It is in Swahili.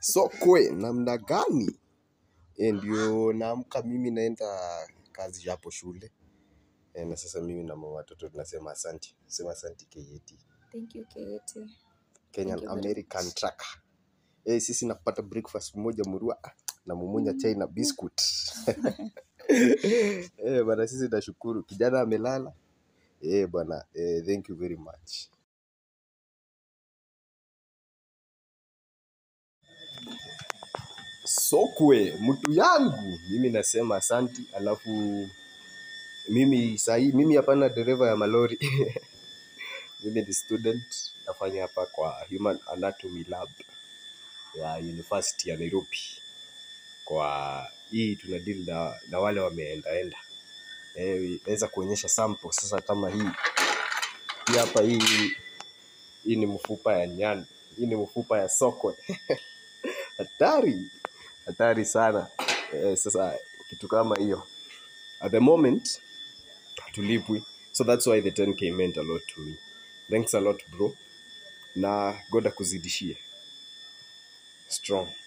sokwe namna gani Eh, ndio naamka mimi naenda kazi hapo shule Eh, na sasa mimi na mama watoto tunasema asanti sema asanti KAT Thank you, Kate. Kenyan Thank you very American Trucker eh, sisi napata breakfast moja murua na mumunya chai na biscuit eh, bana sisi nashukuru kijana amelala eh, bwana eh, thank you very much sokwe mtu yangu mimi nasema asanti alafu mimi sahii mimi hapana dereva ya malori mimi ni student nafanya hapa kwa human anatomy lab ya university ya nairobi kwa hii tuna deal na, na wale wameendaenda eh, naweza kuonyesha sample sasa kama hii hii hapa hii hii ni mfupa ya nyani hii ni mfupa ya sokwe hatari hatari sana eh, sasa kitu kama hiyo at the moment tulipwi so that's why the 10k meant a lot to me thanks a lot bro na god akuzidishie strong